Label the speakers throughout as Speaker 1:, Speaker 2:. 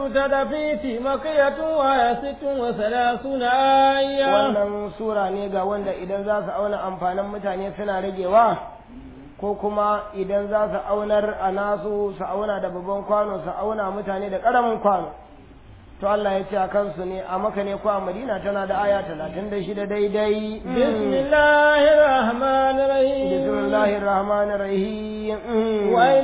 Speaker 1: التدفيت مكية وهي ست وثلاثون آية
Speaker 2: wannan sura ne ga wanda idan za su auna amfanin mutane suna ragewa ko kuma idan za su aunar a nasu su auna da babban kwano su auna mutane da ƙaramin kwano to Allah ya ce a kansu ne a maka ne ko a madina tana da aya talatin da shida daidai
Speaker 1: بسم الله الرحمن الرحيم
Speaker 2: bismillahir rahmanir rahim
Speaker 1: ويل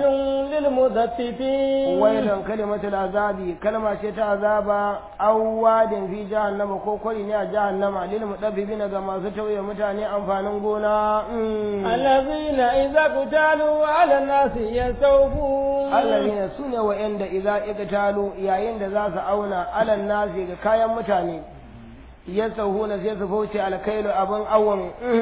Speaker 1: للمطففين
Speaker 2: wailun kalimatul azabi kalma ce ta azaba awwadin fi jahannama ko kwari ne a jahannama lil mudabbibina ga masu tauye mutane amfanin gona
Speaker 1: الذين إذا قتالوا على الناس يستوفون
Speaker 2: allazina sune wa'anda idza iqtalu yayin da za su auna alan nasi ga kayan mutane yasahuna sai su fauce alkailu abin awon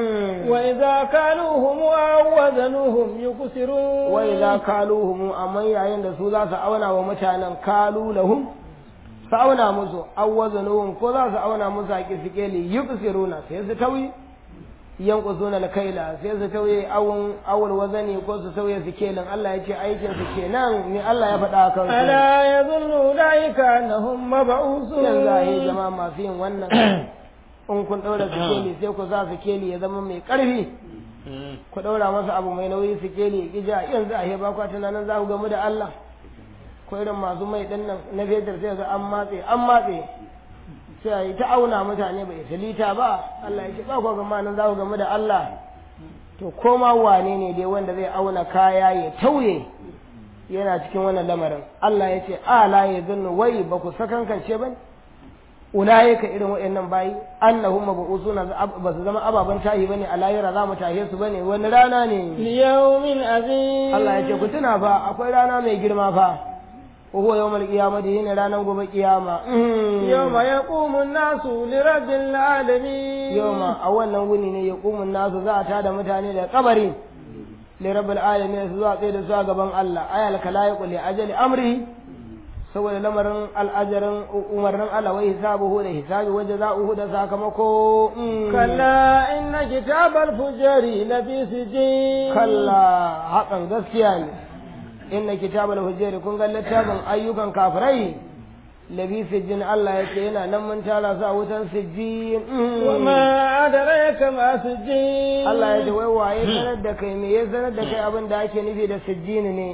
Speaker 1: وإذا كالوهم أو وزنوهم يكسرون
Speaker 2: wa idza kaluhum amma yayin da su za su auna wa mutanen kalu lahum su auna musu awwazanuhum ko za su auna musu a kisikeli yuqsiruna sai su tawi yanqusuna alkaila sai su tauye awun awul wazani ko su tauye sikelin Allah ya ce aikin su kenan ne Allah ya faɗa kan su
Speaker 1: ألا يظن أولئك أنهم
Speaker 2: yanzu a yi
Speaker 1: مبعوثون
Speaker 2: jama'a masu yin wannan in kun ɗaura sikeli sai ku sa sikeli ya zama mai ƙarfi ku ɗaura masa abu mai nauyi sikeli ya ƙija yanzu a yi ba kwa tunanin za ku gamu da Allah ko irin masu mai ɗin nan na fetur sai ga an matse an matse sai a yi ta auna mutane bai ta lita ba Allah ya ce ba ku gama nan za ku gamu da Allah to koma wane ne dai wanda zai auna kaya ya tauye yana cikin wannan lamarin Allah ya ce ala ya zannu wai ba ku sakankance ba ne ulaika irin waɗannan bayi annahum mabusuna ba su zama ababen tahi bane a lahira za mu tahe su bane wani rana ne
Speaker 1: ليوم عظيم
Speaker 2: Allah ya ce ku tuna fa akwai rana mai girma fa wa huwa yawmal qiyamati shine ranar gobe kiyama
Speaker 1: يوم يقوم الناس لرب العالمين
Speaker 2: yawma a wannan wuni ne yaqumun nasu za a tada mutane da kabari li rabbil alamin su zuwa tsaye da su a gaban Allah ayal kalaiqu li ajali amri saboda lamarin al'ajarin umarnin Allah wai hisabuhu da hisabi wa jaza'uhu da sakamako
Speaker 1: كلا إن كتاب الفجار لفي سجين
Speaker 2: kalla hakan gaskiya ne inna kitabul hujjari kun ga littafin ayyukan kafirai labi sijjin Allah ya ce yana nan mun tara su a wutan sijjin
Speaker 1: وما أدريك ما سجين
Speaker 2: Allah ya ce wai waye sanar da kai me ya sanar da kai abin da ake nufi da sijjin ne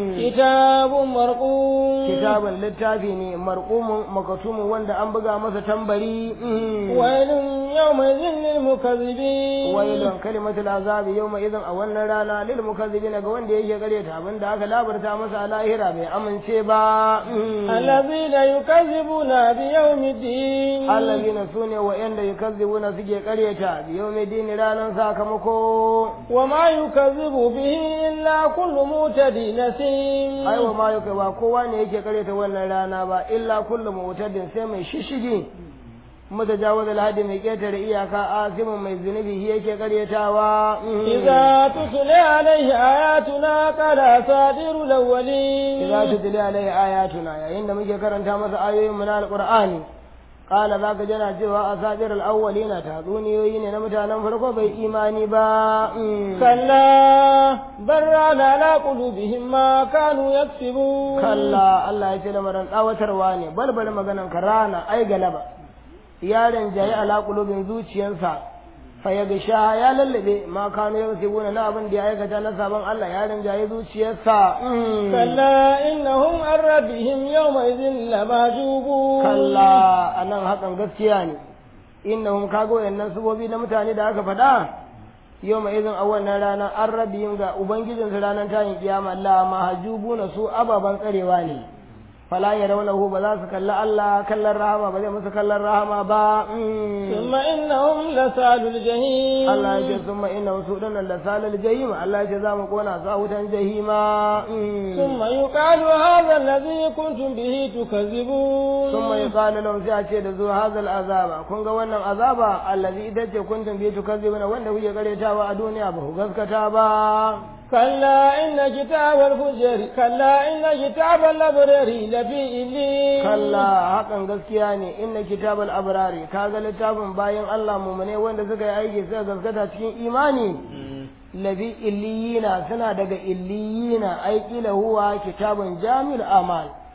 Speaker 1: كتاب مرقوم
Speaker 2: kitabun littafi ne marqumun makatumun wanda an buga masa tambari
Speaker 1: ويل يومئذ للمكذبين
Speaker 2: wailun kalimatul azabi yawma idan a wannan rana lil mukazzibin ga wanda yake gareta abin da aka labarta masa a lahira bai amince ba
Speaker 1: الذين يكذبون بيوم الدين
Speaker 2: allazina sune wa'anda yukazzibuna suke karyata bi yawmi dini ranan sakamako
Speaker 1: وما يكذب به إلا كل معتد نسيم
Speaker 2: ai wa ma yuka ba kowa ne yake karyata wannan rana ba illa kullu mutadin sai mai shishigi mutajawaz alhadi mai ketare iyaka asimin mai zunubi shi yake karyatawa
Speaker 1: إذا تتلى عليه آياتنا قال أساطير الأولين
Speaker 2: idza tutli alaihi ayatuna yayin da muke karanta masa ayoyin mu na alqur'ani qala zaka jana cewa asadir alawwalina tatsuniyoyi ne na mutanen farko bai imani ba
Speaker 1: كلا بل ران على قلوبهم ما كانوا يكسبون
Speaker 2: kalla Allah ya ce lamarin tsawatarwa ne balbal maganan karana ai galaba yaron jayi ala qulubin zuciyarsa fa ya gisha ya lallabe ma kanu yaksibuna na abin da ya aikata na sabon Allah yaron jayi zuciyarsa
Speaker 1: كلا إنهم عن ربهم يومئذ لمحجوبون
Speaker 2: kalla anan hakan gaskiya ne innahum kago yannan subobi na mutane da aka faɗa yau mai izin a wannan rana an rabiyin ga ubangijinsu ranar tayin kiyama la mahajubuna su ababen tsarewa ne fala ya raunahu ba za su kalli Allah kallon rahama ba zai musu kallon rahama ba
Speaker 1: ثم إنهم لسال الجحيم
Speaker 2: Allah ya ce sun ma'ina su ɗanan da salal jahima Allah ya ce za mu kona su a wutan jahima
Speaker 1: ثم يقال هذا الذي كنتم به تكذبون
Speaker 2: sun mai kala lahum sai a ce da zuwa hazal azaba kun ga wannan azaba allazi ita ce kuntum bi tukazzibuna wanda kuke karetawa a duniya ba ku gaskata ba
Speaker 1: كلا إن كتاب الفجر كلا إن كتاب الأبرار لفي إلين
Speaker 2: kalla hakan gaskiya ne inna kitabal abrari kaga littafin bayan Allah mumune wanda suka yi aiki suka gaskata cikin imani labi illiyina suna daga illiyina ai kila huwa kitabun jami'ul amal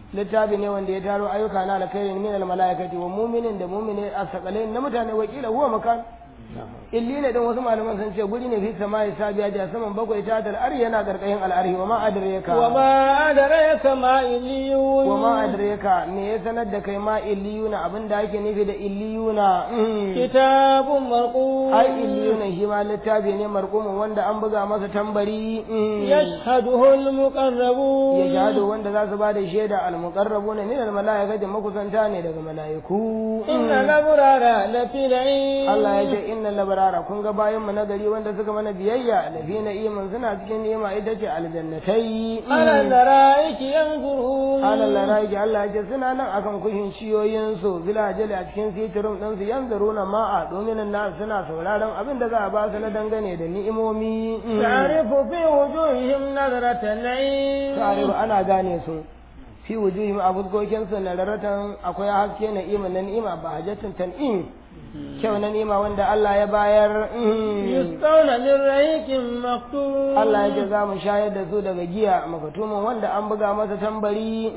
Speaker 2: littafi ne wanda ya taro ayyuka na alkhairi min al malaikati wa mu'minin da mu'mini asqalain na mutane wakila huwa makan illi ne dan wasu malaman sun ce guri ne fi samai sabiya da saman bakwai ta dal ari yana karkashin al'arhi wa ma adraka
Speaker 1: wa ma adraka ma illiyun
Speaker 2: wa ma adraka me ya sanar da kai ma illiyuna abinda ake nufi da illiyuna
Speaker 1: kitabun marqum
Speaker 2: ai illiyuna shi ma littafi ne marqumin wanda an buga masa tambari
Speaker 1: yashhaduhu al-muqarrabun
Speaker 2: ya shahadu wanda za su ba da shaida al-muqarrabuna min al-malaikati makusanta ne daga malaiku
Speaker 1: inna labrara lafi na'im
Speaker 2: Allah ya ce inna labrara kun ga bayan mu na gari wanda suka mana biyayya lafi na'imin suna cikin ni'ima ita ce aljannatai
Speaker 1: ala laraiki yanzurun
Speaker 2: ala laraiki Allah ya ce suna nan akan kushin ciyoyin su bila jali a cikin sitirin din su yanzuruna ma'a domin nan suna sauraron abin da za a ba su na dangane da ni'imomi
Speaker 1: ta'rifu fi wujuhihim nadratan na'im
Speaker 2: ta'rifu ana gane su fi wujuhihim a fuskokin su na raratan akwai haske na ima na ni'ima ba hajjatin tan'im kyau na nima wanda Allah ya bayar
Speaker 1: yusqawna min rahiqin maqtum
Speaker 2: Allah ya ce za mu shayar da su daga giya makatumin wanda an buga masa tambari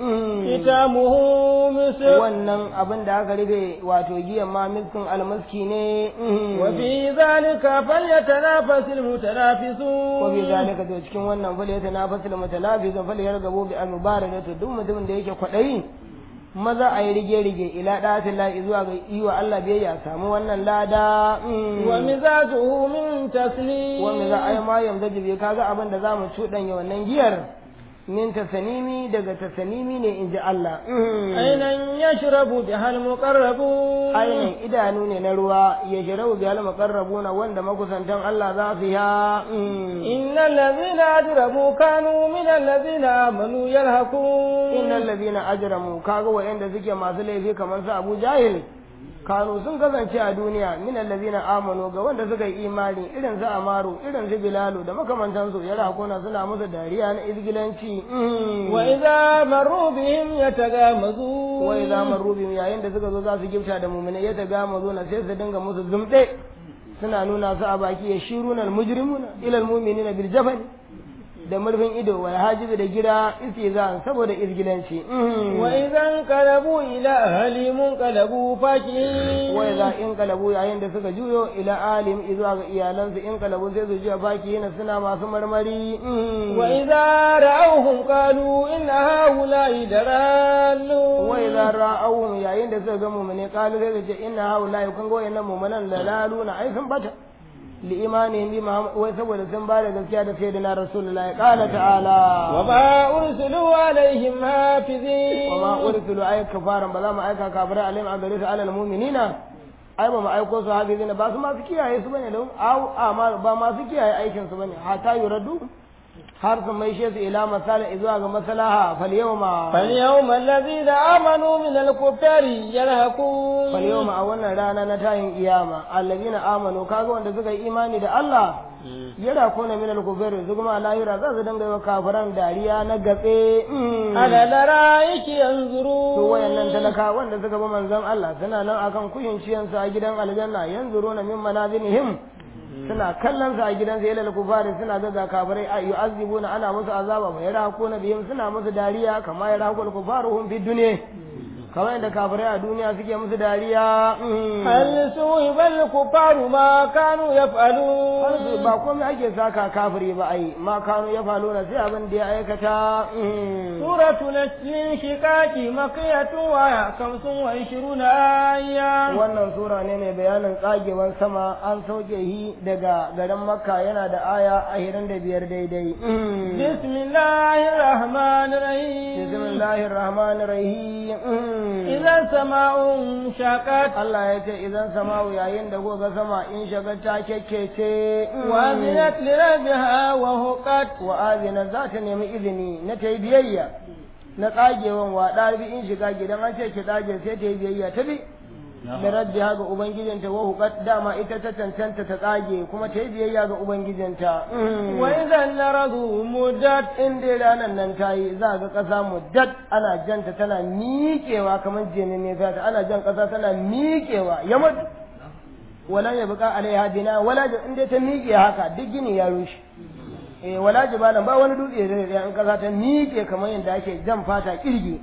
Speaker 1: kitamuhu misr
Speaker 2: wannan abin da aka rufe wato giyan ma miskin almaski ne
Speaker 1: wa fi zalika falyatanafasil mutanafisun
Speaker 2: wa bi zalika to cikin wannan falyatanafasil mutanafisun falyargabu bi al-mubarakatu duk mutumin da yake kwadayi maza a yi rige-rige ila ɗatin la'i zuwa ga yi wa Allah biyayya samu wannan lada
Speaker 1: wa mizajuhu min taslim
Speaker 2: wa miza ai ma yanzu jibe kaga abin da zamu cuɗanya wannan giyar min tasanimi daga tasanimi ne in ji Allah
Speaker 1: ainan yashrabu bihal muqarrabun
Speaker 2: ainihin idanu ne na ruwa ya shirau bihal muqarrabuna wanda makusantan Allah za su ya
Speaker 1: innal ladhina ajramu kanu min alladhina amanu yalhaqun
Speaker 2: innal ladhina ajramu kaga wa'anda suke masu laifi kamar su Abu Jahil kanu sun kasance a duniya min allazina amanu ga wanda suka yi imani irin su amaru irin su bilalu da makamantan su ya rakuna suna musu dariya na izgilanci
Speaker 1: wa idza marru bihim yatagamazu
Speaker 2: wa idza marru bihim yayin da suka zo za su gifta da mu'mina yatagamazu na sai su dinga musu zumde suna nuna su a baki ya shiruna almujrimuna ila almu'minina bil jabal da murfin ido wal hajibi da gida istizan saboda izgilanci
Speaker 1: wa idan qalabu ila ahlimun qalabu fakihin
Speaker 2: wa idza in qalabu yayin da suka juyo ila alim izuwa ga iyalansu in qalabu sai su juya fakihin suna masu marmari
Speaker 1: wa idza ra'awhum qalu inna haula'i dalallu
Speaker 2: wa idza ra'awhum yayin da suka ga mu'mine qalu sai su ce inna haula'i kun ga wayannan mu'minan dalaluna ai sun bata لإيمانهم بما وسبب سنبال gaskiya سيدنا رسول الله قال تعالى
Speaker 1: وما أرسلوا عليهم حافظين
Speaker 2: وما أرسلوا أي كفارا بلا ما أيكا كافر عليهم أغريس على المؤمنين ai ba ma aiko su hafizi ne ba su masu kiyaye su bane don au amma ba masu kiyaye aikin su bane hatta yuradu har su mai shi su ila masala zuwa ga maslaha fal yawma
Speaker 1: fal yawma alladhina amanu min al kuffari yarhaqun
Speaker 2: fal yawma a wannan rana na tayin kiyama alladhina amanu kaga wanda suka yi imani da Allah yara kona min al kuffari su kuma lahira za su dinga yi wa kafiran dariya na gatse
Speaker 1: ala laraiki yanzuru
Speaker 2: to wayannan talaka wanda suka bi manzon Allah suna nan akan kuyin ciyansu a gidan aljanna yanzuruna min manazinihim suna kallon sa a gidansa ilal kufari suna ga ga kafirai a yu'azzibuna ana musu azaba fa yarahaquna bihim suna musu dariya kama yarahaqul kufaruhum fi dunya kamar yadda kafirai a duniya suke musu dariya
Speaker 1: hal suhibal kufaru ma kanu yaf'alun
Speaker 2: ba komai ake saka kafiri ba ai ma kanu yaf'aluna sai abin da ya aikata
Speaker 1: suratu nasrin shiqaqi makiyatu wa kamsun wa ishiruna aya
Speaker 2: wannan sura ne mai bayanin tsagewan sama an sauke shi daga garin makka yana da aya ashirin da biyar daidai
Speaker 1: bismillahir rahmanir rahim
Speaker 2: bismillahir rahmanir rahim
Speaker 1: idan sama'un shaqat
Speaker 2: Allah ya ce idan sama'u yayin da goga sama in shaga ta kekkece
Speaker 1: wa zinat li rabbiha wa huqat
Speaker 2: wa azina za ta nemi izini na ta yi biyayya na tsagewan wa ɗalibi in shiga gidan an ce ki tsage sai ta yi biyayya ta bi da rabbiha ga ubangijinta wa huqat dama ita ta cancanta ta tsage kuma ta yi biyayya ga ubangijinta
Speaker 1: wa idan naradu muddat
Speaker 2: in dai ranar nan ta yi za ga ƙasa muddat ana janta tana miƙewa kamar jini ne ta ana jan ƙasa tana miƙewa ya mutu wala ya buƙa alaiha bina wala in dai ta miƙe haka duk gini ya rushe eh wala jibalan ba wani dutse da da in kasa ta miƙe kamar yadda ake jan fata kirgi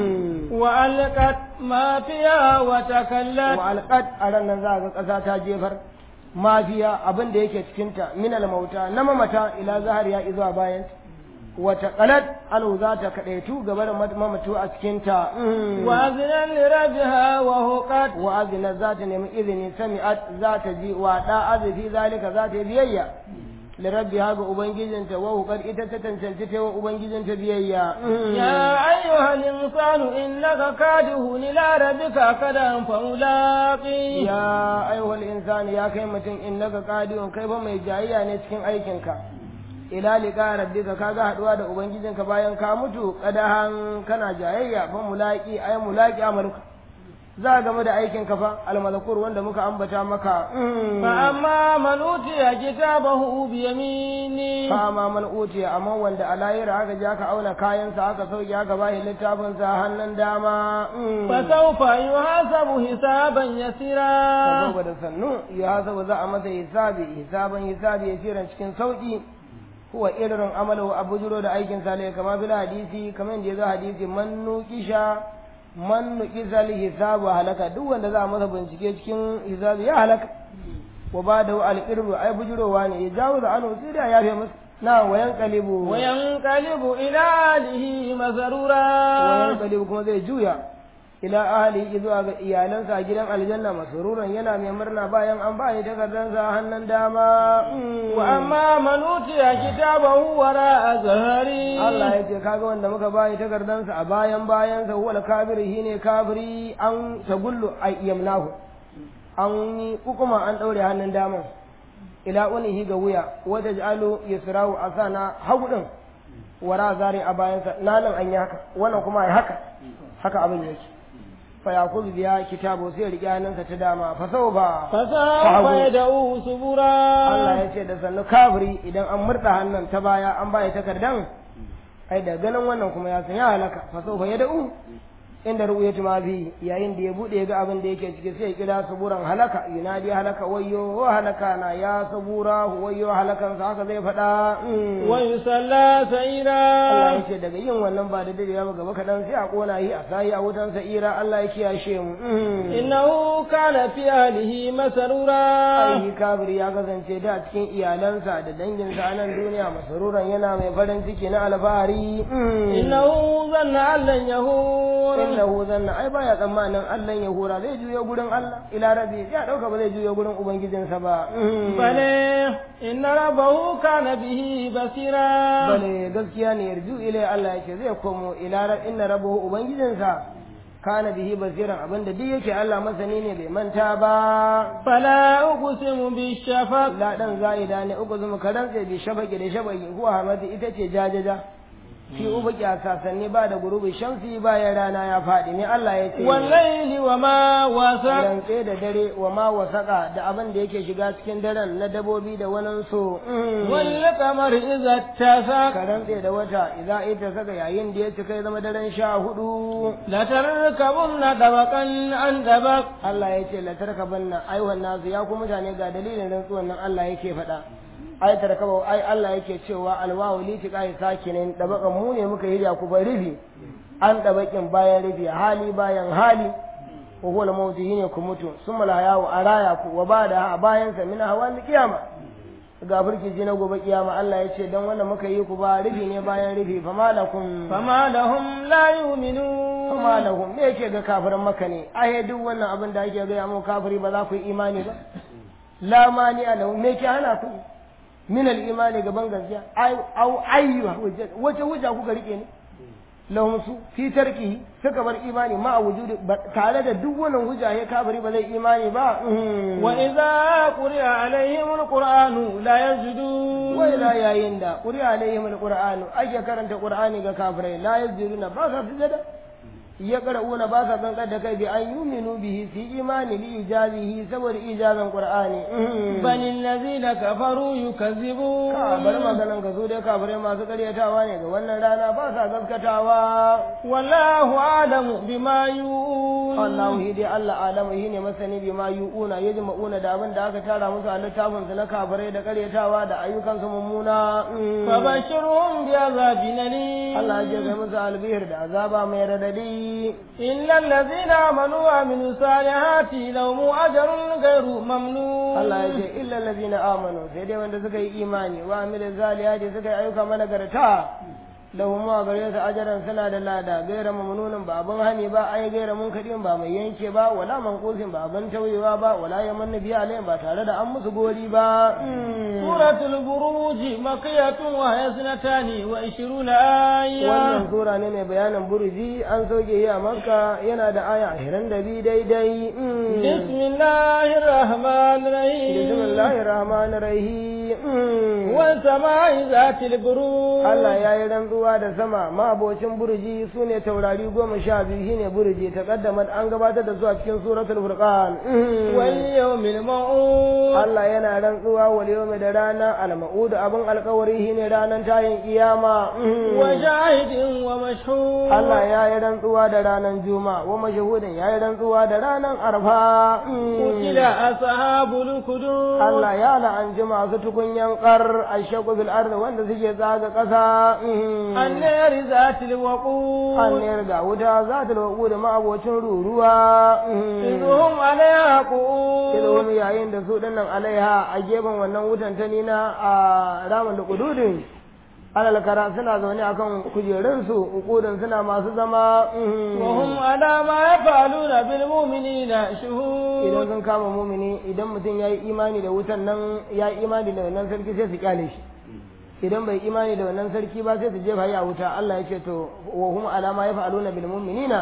Speaker 1: wa alqat ma fiha wa takallat
Speaker 2: wa alqat a ran nan za ga kasa ta jefar mafiya abin da yake cikin ta min al mauta na mamata ila zahariya izuwa bayan wa taqalat anu za ta kadaitu gaba da mamatu a cikin ta
Speaker 1: wa azna li rabbiha wa huqat
Speaker 2: wa azna za ta nemi izini sami'at za ta ji wa da azifi zalika za ta yi biyayya لربها ga ubangijinta wa hukar ita ta tantance ta wa ubangijinta biyayya
Speaker 1: ya ayyuhal insanu innaka kadihun ila rabbika kadan fa mulaqi
Speaker 2: ya ayyuhal insani ya kai mutum innaka kadihun kai fa mai jayayya ne cikin aikinka ila liqa rabbika kaga haduwa da ubangijinka bayan ka mutu kadahan kana jayayya fa mulaqi ay mulaqi amaluka za a game da aikin kafa almalakur wanda muka ambata maka
Speaker 1: fa amma man utiya kitabahu bi yamini
Speaker 2: fa amma man utiya amma wanda a layira aka ja ka auna kayansa aka sauke aka bashi littafin sa hannun dama
Speaker 1: fa sawfa yuhasabu hisaban yasira
Speaker 2: saboda sannu yuhasabu za a masa hisabi hisaban hisabi yasiran cikin sauki huwa irin amalu abujuro da aikin sa ne kamar bil hadisi kamar da ya zo hadisi man nuqisha man nuqizal hisabu halaka duk wanda za a masa bincike cikin hisabi ya halaka wa ba da al-irbu ai bujurowa ne ya jawo da anu sai da ya fi masa na wayan kalibu
Speaker 1: wayan kalibu ila alihi masarura
Speaker 2: wayan kalibu kuma zai juya ila ahli zuwa ga iyalansa a gidan aljanna masruran yana mai murna bayan an ba takardansa hannun dama
Speaker 1: wa amma man utiya kitabahu wara azhari
Speaker 2: Allah ya ce kaga wanda muka bayi takardansa a bayan bayansa huwa al-kafir shine kafiri an tagullu ay yamnahu an yi hukuma an daure hannun dama ila unihi ga wuya wata ja'alu yasrahu asana hagu din wara zari a bayansa nanan an yi haka wannan kuma ai haka haka abin yake fa yakuzu biya kitabu sai riƙe hannunsa ta dama fa sau ba
Speaker 1: fa sawfa yad'u subura
Speaker 2: Allah ya ce da sannu kafiri idan an murda hannun ta baya an baya takardan ai da ganin wannan kuma ya san ya halaka fa sau fa yad'u inda ru'yatu ma bi yayin da ya bude ga abin da yake ciki sai ya kira suburan halaka yunadi halaka wayyo halaka na ya subura wayyo halakan sa haka zai faɗa
Speaker 1: wa yusalla sa'ira
Speaker 2: Allah ya ce daga yin wannan ba da dadewa ba gaba kadan sai a kona yi a sai a wutan sa'ira Allah ya kiyashe mu
Speaker 1: innahu kana fi ahlihi masarura
Speaker 2: ai kafiri ya kasance da cikin iyalansa da danginsa a nan duniya masaruran yana mai farin ciki na alfahari
Speaker 1: innahu zanna allan yahur
Speaker 2: innahu zanna ai baya tsammanin Allah ya hura zai juyo gurin Allah ila rabbi ya dauka ba zai juyo gurin ubangijinsa ba
Speaker 1: bale inna rabbahu kana bihi basira
Speaker 2: bale gaskiya ne yarju ila Allah yake zai komo ila rab inna rabbahu ubangijinsa kana bihi basiran abinda duk yake Allah masani ne bai manta ba
Speaker 1: fala uqsimu bi shafaq
Speaker 2: la dan zaida ne uqsimu kadan sai bi shafaqi da shafaqi huwa hamadi ita ce jajaja fi ubuki a sasanni ba da gurubi shamsi bayan rana ya faɗi ne Allah ya ce
Speaker 1: wallaili wa ma wasa
Speaker 2: rantse da dare wa ma wasaka da abin da yake shiga cikin daren na dabobi da wani so
Speaker 1: wal qamar idza tasa
Speaker 2: ka rantse da wata idza ita saka yayin da ya cika ya zama daren sha hudu
Speaker 1: la tarkabunna dabaqan an dabaq
Speaker 2: Allah ya ce la tarkabanna ai wannan nasu ya ku mutane ga dalilin rantsuwan nan Allah yake faɗa ai tarkaba ai Allah yake cewa alwawu li tiqai sakinin dabakan mu ne muka hirya ku bar rufi an dabakin bayan rufi hali bayan hali wa huwa al-mautu ne ku mutu summa la yawu araya ku wa bada bayan sa min hawa kiyama ga burkiji na gobe kiyama Allah ya ce dan wannan muka yi ku ba rufi ne bayan rufi fa malakum
Speaker 1: fama lahum la yu'minun
Speaker 2: fama lahum me yake ga kafirin maka ne ai duk wannan abin da ake ga mu kafiri ba za ku yi imani ba la mani alahu me ke hana ku min al-imani gaban gaskiya au ayyuha wace hujja kuka rike ne lahum su fi tarkihi suka bar imani ma a wujudi tare da duk wannan hujja ya kafiri ba zai imani ba
Speaker 1: wa idza quri'a alaihim alqur'anu la yajidu
Speaker 2: wa ila yayin da quri'a alaihim alqur'anu ake karanta qur'ani ga kafirai la yajiduna ba sa sujada ya qara'una ba sa kankar da kai bi an yuminu bihi fi imani li ijazihi saboda ijazan qur'ani
Speaker 1: bal allazina kafaru yukazzibun
Speaker 2: ka bar maganan ka zo dai kafirai masu karyatawa ne ga wannan rana ba sa gaskatawa
Speaker 1: wallahu a'lamu bima
Speaker 2: Allahu hi dai Allah alamu hi ne masani bi ma yu'una yajma'una da abin da aka tara musu a littafin su na kafirai da karyatawa da ayyukan su mummuna
Speaker 1: فبشرهم بعذاب أليم
Speaker 2: Allah ya ga musu albihir da azaba mai radadi
Speaker 1: إلا الذين آمنوا وعملوا الصالحات لهم أجر غير ممنون
Speaker 2: Allah ya ce illa allazina amanu sai dai wanda suka yi imani wa amilu zaliyati suka yi ayyuka managarta lahum ma gare su ajaran suna da lada gaira mamnunin ba abin hani ba ai gaira munkadin ba mai yanke ba wala manqusin ba abin tauyewa ba wala yamanna biya alayhim ba tare da an musu gori ba
Speaker 1: سورة البروج مكية وهي اثنتان وعشرون آية
Speaker 2: wannan sura ne mai bayanin burji an soke yi a makka yana da aya ashirin da biyu daidai
Speaker 1: بسم الله الرحمن الرحيم
Speaker 2: bismillahir rahmanir rahim
Speaker 1: والسماء ذات البروج
Speaker 2: Allah ya yi rantsuwa da sama ma'abocin burji su ne taurari goma sha biyu shine burji ta kaddama an gabatar da su a cikin suratul furqan
Speaker 1: واليوم الموعود
Speaker 2: Allah yana rantsuwa wal yawmi da rana al ma'ud abin alkawari shine ranar tayin kiyama
Speaker 1: وشاهد ومشهود
Speaker 2: Allah ya yi rantsuwa da ranar juma'a wa mashahudin ya yi rantsuwa da ranar arfa
Speaker 1: قتل أصحاب الخدود
Speaker 2: Allah ya la'anci masu tukunyan kar ashaku bil ardi wanda suke tsaga ƙasa
Speaker 1: النار ذات الوقود
Speaker 2: anniyar ga wuta za ta lauku da ma'abocin ruruwa
Speaker 1: إذ هم عليها قعود
Speaker 2: ilhum yayin da su dinnan alaiha a gefen wannan wutan ta nina a ramin da kududin alal kara suna zaune akan kujerunsu ukudin suna masu zama
Speaker 1: وهم على ما يفعلون بالمؤمنين شهود
Speaker 2: idan sun kama mumini idan mutum ya yi imani da wutan nan ya yi imani da wannan sarki sai su kyale shi idan bai imani da wannan sarki ba sai su jefa ya wuta Allah ya ce to wa hum alama ya fa'aluna bil mu'minina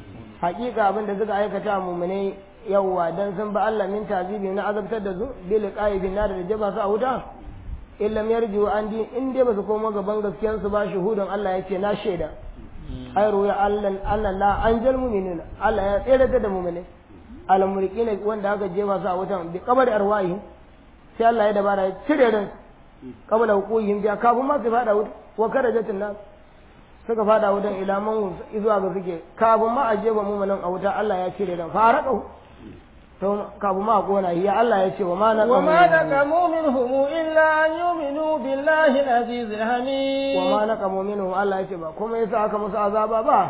Speaker 2: haƙiƙa abin da suka aikata mu'minai yawwa dan sun ba Allah min tazibi na azabtar da su bil qaibin nar da jaba su a wuta illam yarju an din in dai ba su koma gaban gaskiyar su ba shuhudun Allah ya ce na shaida ai ruya Allah Allah la anjal mu'minina Allah ya tsere da mu'minai al murqina wanda aka jefa su a wutan bi qabari arwahi sai Allah ya dabara ya cire ran qabla hukuhim ja kafin ma su fada wuta wa karajatin nas suka fada wutan ila man zuwa ga suke kafin ma a jefa mu'minin a wuta Allah ya cire ran faraka to kafin ma a kona ya Allah ya ce wa ma na
Speaker 1: وما نقموا منهم إلا أن يؤمنوا بالله العزيز الحميد
Speaker 2: wa ma naqamu minhu Allah ya ce ba kuma yasa aka musu azaba ba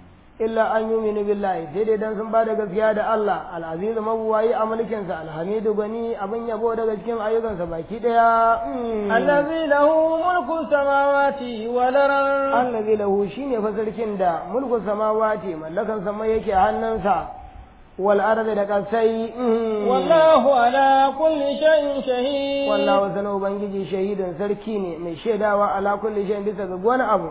Speaker 2: illa an yuminu billahi sai dai dan sun ba da gaskiya da Allah al-aziz mabuwayi a mulkin sa alhamidu gani abin yabo daga cikin ayyukansa baki daya
Speaker 1: الذي له ملك السماوات والأرض
Speaker 2: allazi lahu shine fa sarkin da mulku samawati mallakan sama yake a hannunsa wal ardi da kasai
Speaker 1: والله على كل شيء شهيد
Speaker 2: wallahu sana ubangiji shahidin sarki ne mai shaidawa ala kulli shay'in bisa ga wani abu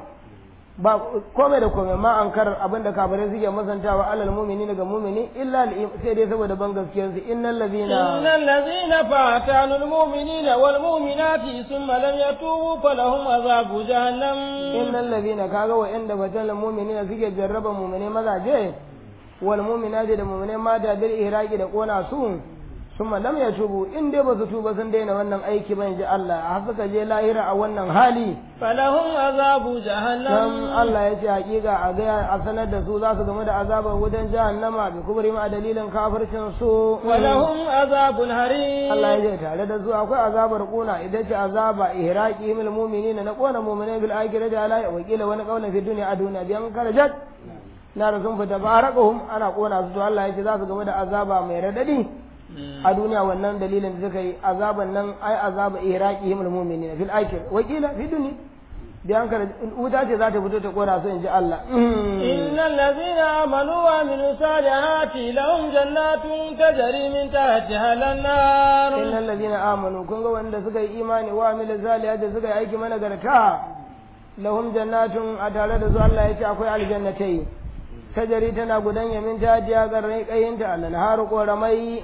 Speaker 2: ba komai da komai ma an karar abin da kafirai suke masantawa alal mu'mini daga mu'mini illa al sai dai saboda ban gaskiyar su innal
Speaker 1: إن
Speaker 2: ladina
Speaker 1: الذين فاتنوا المؤمنين والمؤمنات ثم لم يتوبوا فلهم عذاب جهنم
Speaker 2: innal ladina kaga wa inda batal mu'minina suke jarraba mu'mini mazaje wal mu'minati da mu'mini mata bil ihraqi da kona su summa lam yatubu in dai ba su tuba sun daina wannan aiki ba inji Allah har suka je lahira a wannan hali
Speaker 1: فلهم عذاب
Speaker 2: dan
Speaker 1: جهنم
Speaker 2: Allah ya ce hakika a ga a sanar da su za su game da azabar wutan jahannama bi kubri ma dalilin kafircin su
Speaker 1: ولهم عذاب حريق
Speaker 2: Allah ya ce tare da su akwai azabar kuna idan ce azaba ihraqi mil mu'minina na kona mu'minai bil akhirati ala wa qila wani qawlan fi dunya a duniya biyan karajat na da sun fita baraqahum ana kona su to Allah ya ce za su game da azaba mai radadi a duniya wannan dalilin da suka yi azaban nan ai azaba ihraqi mil mu'minina fil akhir wa qila fi dunya biyan karajat wuta ce za ta fito ta kona su in ji Allah
Speaker 1: إن الذين آمنوا وعملوا الصالحات لهم جنات تجري من تحتها الأنهار
Speaker 2: innal ladina amanu kun ga wanda suka yi imani wa amila salihati suka yi aiki managarta lahum jannatun a tare da su Allah ya ce akwai aljannatai tajari tana gudan yamin ta jiya garrai kayinta Allah har koramai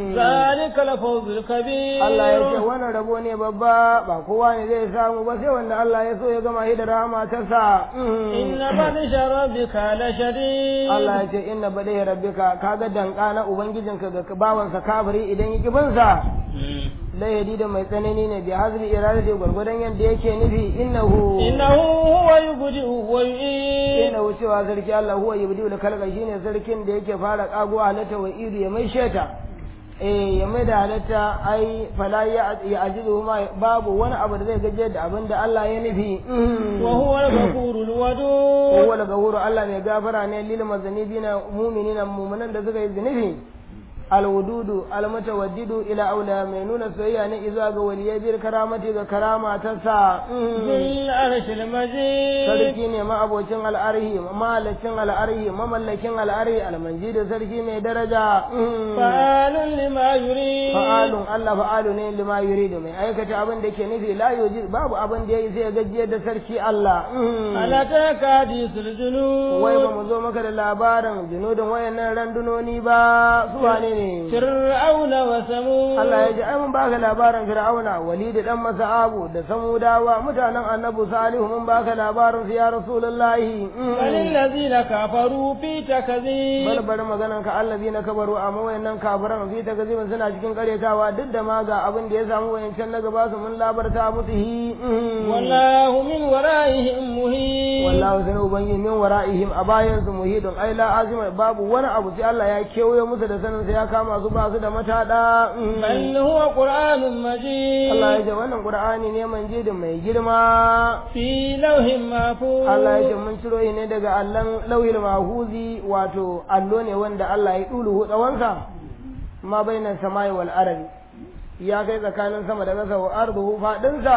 Speaker 1: ذلك الفوز الكبير
Speaker 2: Allah ya ce wannan rabo ne babba ba kowa ne zai samu ba sai wanda Allah ya so ya gama shi da rahama ta sa
Speaker 1: إن بطش ربك لشديد
Speaker 2: Allah ya ce inna badai rabbika kaga danka na ubangijinka ga bawansa kafiri idan ya kibinsa layadi da mai tsanani ne bi hazbi iradati gwargwadon yadda yake nufi innahu
Speaker 1: إنه هو يبدئ ويعيد
Speaker 2: innahu cewa sarki Allah huwa yubdi'u al-khalqa shine sarkin da yake fara kago halatta wa idu ya mai sheta eh ya mai da halatta ai fala ya ya ajidu ma babu wani abu da zai gaje da abin da Allah ya nufi
Speaker 1: وهو الغفور الودود
Speaker 2: huwa al-ghafuru Allah mai gafara ne lil mazanibina mu'minina mu'minan da suka yi zunubi alwududu almutawaddidu ila aula mai nuna soyayya ne izuwa ga waliyai bir karamati ga karama ta sa
Speaker 1: ذو العرش المجيد
Speaker 2: sarki ne ma'abocin al'arhi mahalacin al'arhi mamallakin al'arhi almanji da sarki mai daraja
Speaker 1: فعال لما يريد
Speaker 2: fa'alun Allah fa'alu ne lima yuridu mai aikata abin da ke nufi la yuji babu abin da yayi sai gajiyar da sarki Allah
Speaker 1: ألا تك حديث الجنود
Speaker 2: wai ba mu zo maka da labarin junudin wayannan randunoni ba su wane ne
Speaker 1: فرعون وثمود
Speaker 2: Allah ya ji ai mun baka labarin Fir'auna Walid dan Mas'abu da Samudawa mutanen Annabi Salihu mun baka labarin su ya Rasulullahi
Speaker 1: بل الذين كفروا في تكذيب
Speaker 2: bal bari maganan ka allazina kabaru amma wayannan kafiran fi takzibin suna cikin karyatawa duk da ma ga abin da ya samu wayancan na gaba su mun labarta musu hi
Speaker 1: والله من ورائهم مهين
Speaker 2: wallahu sai ubangiji min wara'ihim a bayan su muhidun ai la azima babu wani abu sai Allah ya kewaye musu da sanin sai ya kama su ba su da matada
Speaker 1: بل هو قرآن مجيد
Speaker 2: Allah ya ce wannan Qur'ani ne manjidin mai girma
Speaker 1: في لوح محفوظ
Speaker 2: Allah ya ce mun ciro shi ne daga allon lauhil mahuzi wato allo ne wanda Allah ya dulu tsawonsa ma bainan samai wal arabi ya kai tsakanin sama da ƙasa wa arduhu fadinsa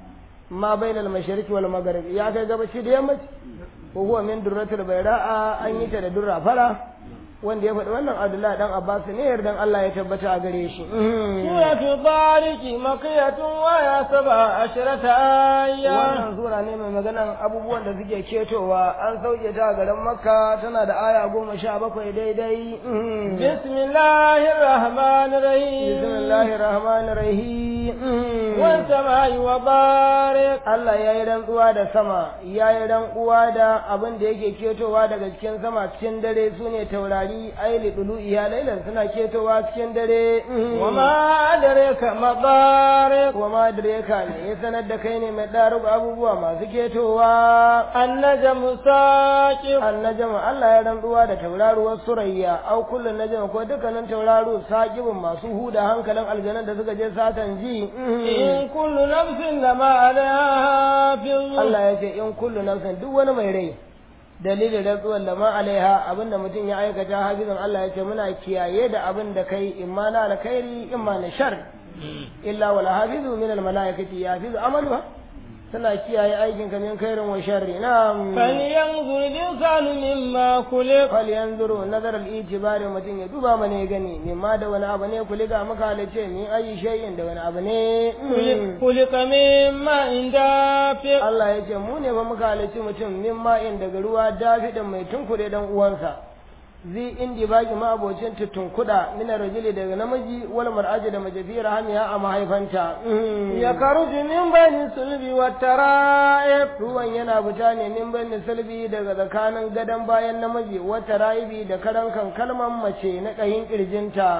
Speaker 2: ma bainal mashriqi wal maghrib ya kai gabaci da yammaci ko huwa min durratul bayra'a an yi ta da durra fara wanda ya faɗi wannan Abdullahi dan Abbas ne yardan Allah ya tabbata a gare shi
Speaker 1: سورة الطارق مكية ويا سبع عشرة آية
Speaker 2: wannan sura ne mai maganan abubuwan da suke ketowa an sauke ta a garin makka tana da aya goma sha bakwai daidai
Speaker 1: بسم الله الرحمن الرحيم
Speaker 2: bismillahir rahmanir rahim
Speaker 1: والسماء وبارك
Speaker 2: Allah ya yi rantsuwa da sama ya yi rantsuwa da abin da yake ketowa daga cikin sama cikin dare su ne taurari aili dulu iya lailan suna ketowa cikin dare
Speaker 1: وما أدرك ما بارك
Speaker 2: wa ma direka ne ya sanar da kai ne mai ɗarugu abubuwa masu ketowa
Speaker 1: النجم ساكب
Speaker 2: annajama Allah ya rantsuwa da tauraruwar surayya au kullun najama ko dukkanin tauraru saqibun masu huda hankalin aljanan da suka je satan ji
Speaker 1: إن كل نفس لما عليها حافظ
Speaker 2: Allah ya ce in kullu nafsin duk wani mai rai dalilin rantsuwar lama alaiha abinda mutum ya aikata hafizan Allah ya ce muna kiyaye da abin da kai imma na alkhairi imma na shar illa wala hafizu min al malaikati yafizu amaluha suna kiyaye aikin ka min khairin wa sharri na'am
Speaker 1: فلينظر الإنسان مما خلق
Speaker 2: fal yanzuru nazar al ijibari mutum ya duba mana ya gani mimma da wani abu ne kuliga maka halice min ayi shay'in da wani abu ne
Speaker 1: خلق- خلق من ماء دافق
Speaker 2: Allah ya ce mu ne ba muka halici mutum min ma'in daga ruwa dafiɗin mai tunkure dan uwansa zi indi baki ma abocin tunkuda min rajuli daga namiji wal mar'aji da mace fi rahamiya a mahaifanta
Speaker 1: يخرج من بين الصلب والترائب
Speaker 2: ruwan yana fita ne min bani salbi daga tsakanin gadon bayan namiji wata raibi da karan kan kalman mace na ƙayin ƙirjinta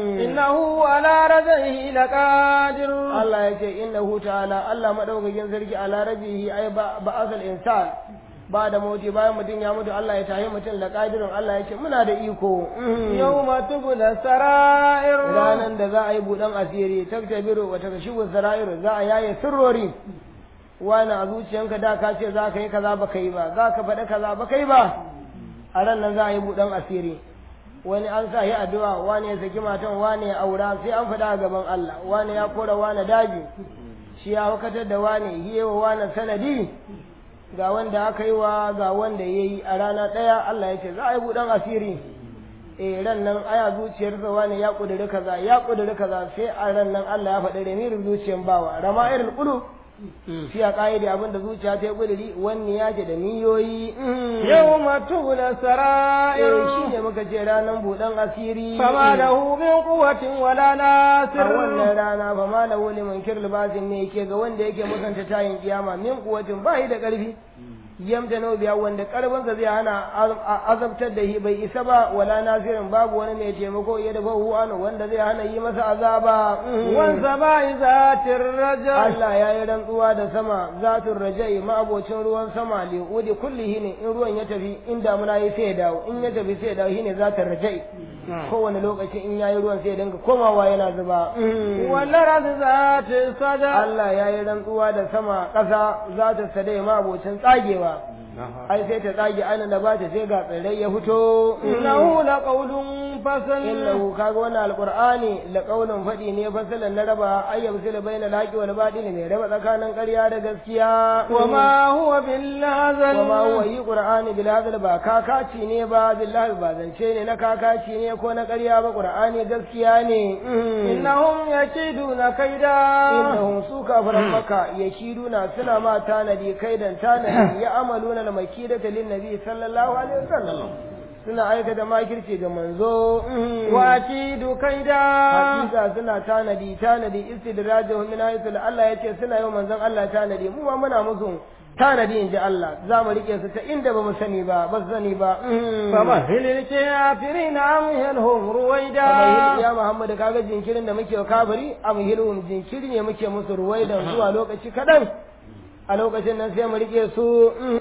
Speaker 1: إنه على رجعه لقادر
Speaker 2: Allah ya ce innahu ta'ala Allah madaukakin sarki ala rabihi ai ba asal insan ba da mauti bayan mutum ya mutu Allah ya tahi mutum da kadirin Allah ya ce muna da iko
Speaker 1: يوم تبلى السرائر
Speaker 2: ranan da za a yi buɗan asiri taktabiru wa takashifu sara'iru za a yaye sirrori wani a zuciyanka da ka ce za ka yi kaza ba ka yi ba za ka faɗi kaza ba ka yi ba a ran nan za a yi buɗan asiri wani an sa yi addu'a wani ya saki matan wani ya aura sai an faɗa a gaban Allah wani ya kora wani daji shi ya hukatar da wani hiyewa wani sanadi ga wanda aka yi wa ga wanda ya yi a rana ɗaya Allah ya ce za a yi buɗan asiri eh ran nan aya zuciyarsa wani ya ƙudiri kaza ya ƙudiri kaza sai a ran nan Allah ya faɗi remirin zuciyar bawa rama irin ƙulu shi a ƙa'idi abinda zuciya ta yi ƙudiri wani ya ce da niyoyi
Speaker 1: يوم تبلى السرائر
Speaker 2: eh shi ne muka ce ranar buɗan asiri
Speaker 1: فما له من قوة ولا
Speaker 2: a
Speaker 1: ناصر
Speaker 2: wannan rana ba ma da wani munkir libasin ne yake ga wanda yake musanta tayin kiyama min kuwatin ba yi da ƙarfi yamta nau biya wanda karfinsa zai hana azabtar da shi bai isa ba wala nasirin babu wani mai taimako ya dafa huwanu wanda zai hana yi masa azaba
Speaker 1: wansa ba zatin raja
Speaker 2: Allah ya yi rantsuwa da sama zatun rajai ma'abocin ruwan sama li'udi kullihi ne in ruwan ya tafi in damuna ya sai ya dawo in ya tafi sai ya dawo shine zatun rajai kowane lokaci in yayi ruwan sai ya dinga komawa yana zuba
Speaker 1: wallar zatin sada
Speaker 2: Allah ya yi rantsuwa da sama ƙasa za ta sadai ma'abocin tsagewa ai sai ta tsage ana da bata sai ga tsirrai ya fito
Speaker 1: innahu laqawlun fasal
Speaker 2: innahu kaga wannan alqur'ani laqawlun fadi ne fasalan na raba ayyam sila baina laqi wal batil ne raba tsakanin ƙarya da gaskiya
Speaker 1: wa ma huwa bil hazal
Speaker 2: wa ma huwa yi qur'ani bil hazal ba kakaci ne ba billahi ba zance ne na kakaci ne ko na ƙarya ba qur'ani gaskiya ne
Speaker 1: innahum yakiduna kaida
Speaker 2: innahum su kafiran maka yakiduna suna ma tanadi kaidan tanadi ya amaluna al makidata lin nabi sallallahu alaihi wasallam suna aikata makirci ga manzo
Speaker 1: wa akidu kaida
Speaker 2: hakika suna tanadi tanadi istidrajuhum min haythu Allah yace suna yi manzon Allah tanadi mu ma muna musu tanadi in ji Allah za mu rike su ta inda ba mu sani ba ba su sani ba
Speaker 1: فمهل الكافرين أمهلهم رويدا
Speaker 2: ya Muhammad kaga jinkirin da muke wa kafiri amhilhum jinkiri ne muke musu ruwaidan zuwa lokaci kadan a lokacin nan sai mu rike su